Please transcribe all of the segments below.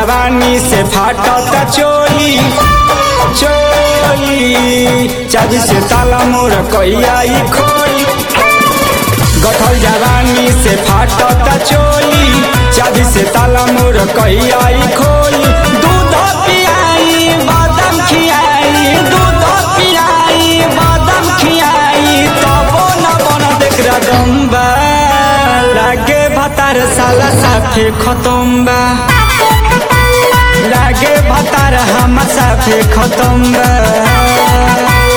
जवानी से फाटत चोली चोली चाबी से ताला मोर कैया खोई गठल जवानी से फाटत चोली चाबी से ताला मोर कैया खोई दूध पियाई बादाम खियाई दूध पियाई बादाम खियाई तबो न बन देख रदम्बा लागे भतार साला साफे खतम्बा लागे भतार हम साफे खतम्बा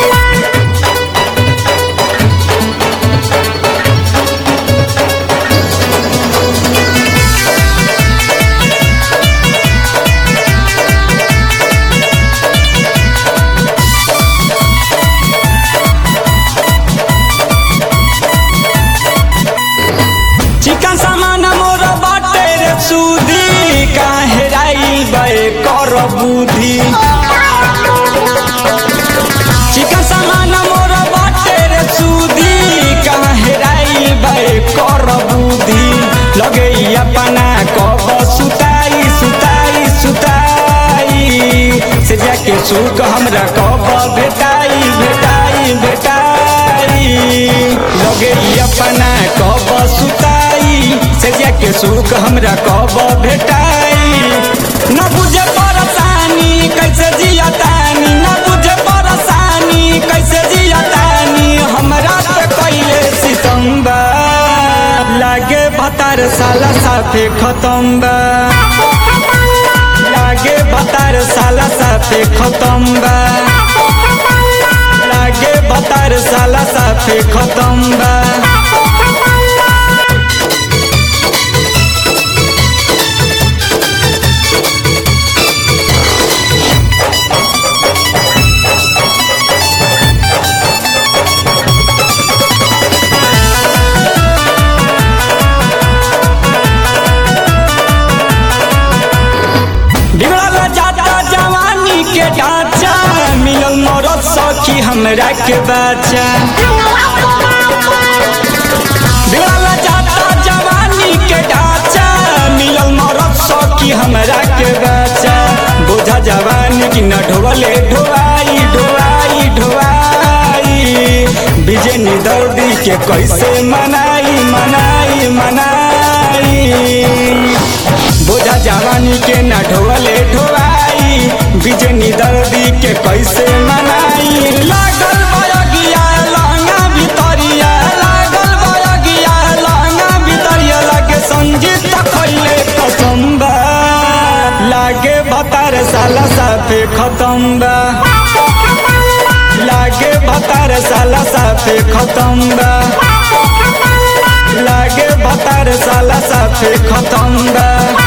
चिकन सामान मोर बाटे रे सूदी काहे राई बे कर बुद्धि चिकन सामान मोर बाटे रे सूदी काहे राई बे कर बुद्धि लगे अपना कब सुताई सुताई सुताई से जाके सुख हमरा कब भेटाई भेटाई भेटाई लगे अपना कब सुताई से जाके सुख हमरा कब भेटाई न बुझे परेशानी कैसे जियतानी न बुझे परेशानी कैसे जियतानी हमरा पे कैले सितम्बा लागे भतार साला साफे खतम्बा लागे भतार साला साफे खतम्बा लागे भतार साला साफे खतम्बा बिगड़ल जाता जवानी के ढांचा मिलल मरद सखी हमरा के बच्चा बिगड़ल जाता जवानी के ढांचा मिलल मरद सखी हमरा के बच्चा बोझा जवानी की न ढोले ढोआई ढोआई ढोआई बिजनी दर्दी के कैसे मनाई मनाई मनाई बोझा जवानी के न ढोले ढोआई बिजनी दर्दी के कैसे मनाई लागल बयगिया लहंगा भितरिया लागल बयगिया लहंगा भितरिया लागे संजीत खैले कसम्बा लागे भतार साला साफे खतम्बा लागे भतार साला साफे खतम्बा लागे भतार साला साफे खतम्बा